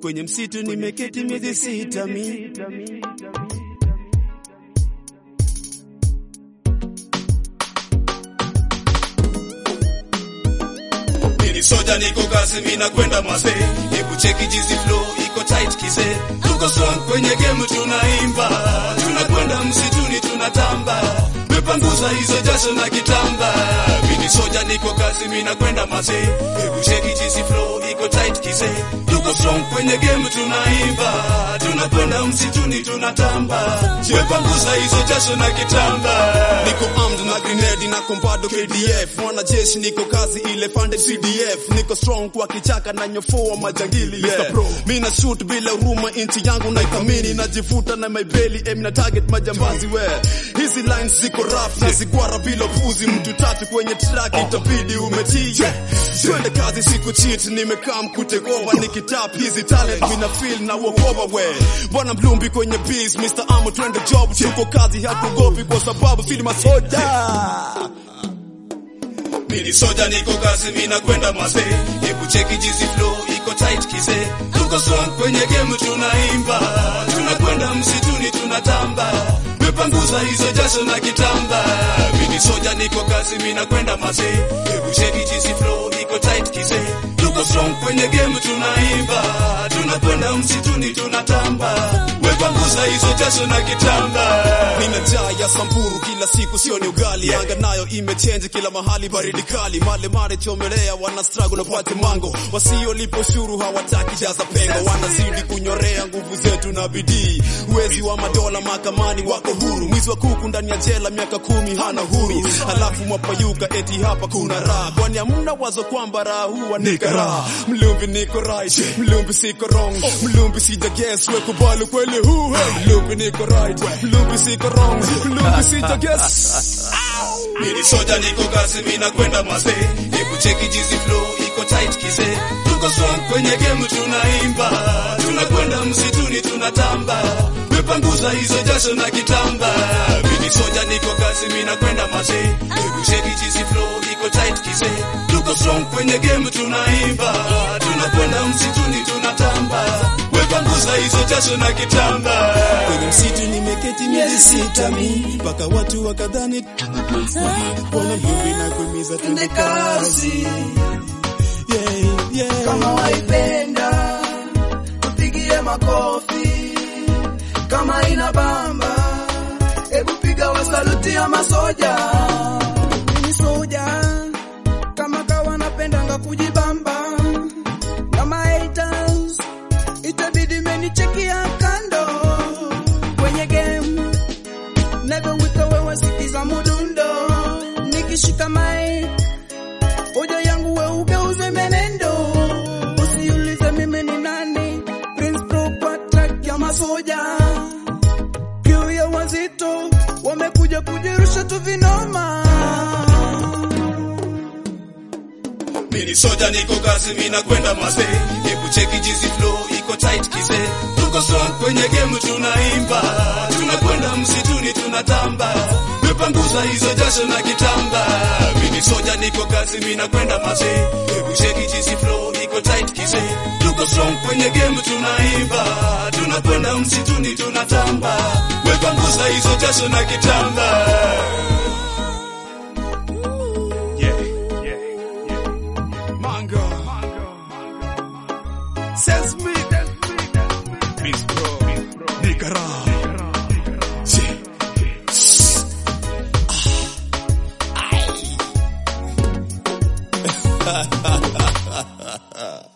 kwenye msitu nimeketi miezi sita mi Mini soja niko kazi mina kwenda mase Hebu cheki jizi flow iko tight kise Tuko strong kwenye game tunaimba Tunakwenda msituni tunatamba Mepanguza hizo jasho na kitamba Mini soja niko kazi mina kwenda mase Hebu cheki jizi flow iko tight kise Tuko strong kwenye game tunaimba Tunakwenda msituni tunatamba Mepanguza hizo jasho na kitamba niko armed na grenade na kombado KDF mwanajeshi niko kazi ile funded CDF niko strong kwa kichaka na nyofoa majangili yeah. mina shoot bila huruma inchi yangu naithamini najivuta na maibeli em na target majambazi we hizi lines ziko rough na zigwara bila puzi mtu tatu kwenye track itabidi umetii yeah. twende kazi siku cheat nimekaa mkutegova nikitap hizi talent mina feel na wokoba we bwana mlumbi kwenye beats Mr. Amo twende job tuko kazi hatugopi kwa sababu sili masoja Mini soja niko kazi mina kwenda mase Hebu cheki jizi flow iko tight kise Tuko strong kwenye game tunaimba Tunakwenda msituni tunatamba Mepanguza hizo jasho na kitamba Mini soja niko kazi mina kwenda mase Hebu cheki jizi flow iko tight kise Tuko strong kwenye game tunaimba Tunakwenda msituni tunatamba Mepanguza hizo jasho na kitamba Nina njaa ya samburu kila siku sio ni ugali anga nayo imechange kila mahali baridi kali male mare chomelea wana struggle wapate mango wasiolipa ushuru hawataki jaza pengo wanazidi kunyorea nguvu zetu na bidii wezi wa madola mahakamani wako huru mwizi wa kuku ndani ya jela miaka kumi hana huru alafu mwapayuka eti hapa kuna raha kwani hamna wazo kwamba raha huwa ni karaha mlumbi niko right mlumbi siko wrong mlumbi sija guess we kubali kweli huu hey. mlumbi niko right mlumbi siko wrong mlumbi sija guess Mini soja niko kazi mina kwenda mase Hebu cheki jizi flow iko tight kise Tuko strong kwenye game tunaimba Tunakwenda msituni tunatamba Mepanguza hizo jasho na kitamba Mini soja niko kazi mina kwenda mase Hebu cheki jizi flow iko tight kise Tuko strong kwenye game tunaimba Tunakwenda msituni tunatamba Mepanguza hizo jasho na kitamba kwenye msitu nimeketi miezi sita mi mpaka watu wakadhani bwana mlumbi na kuimiza twende kazi yeah, yeah. kama waipenda tupigie makofi kama ina bamba hebu piga wasaluti ya masoja ni soja kama kawa napendanga kujibamba na mahaters itabidi menichekia kando kwenye game never wika wewe sikiza mudundo nikishika mai hoja yangu we ugeuze menendo usiulize mimi ni nani Prince Pro kwa track ya masoja kiu ya wazito wamekuja kujirusha tu vinoma Mini soja niko kazi mina kwenda mase Hebu cheki jizi flow iko tight kise Tuko strong kwenye game tunaimba Tunakwenda msituni tunatamba Mepanguza hizo jasho na kitamba Mini soja niko kazi mina kwenda mase Hebu cheki jizi flow iko tight kise Tuko strong kwenye game tunaimba Tunakwenda msituni tunatamba Mepanguza hizo jasho na kitamba Yeah, yeah, yeah. Mango. Says me. Miss Pro. Nicara. Sí. Ah. Ay.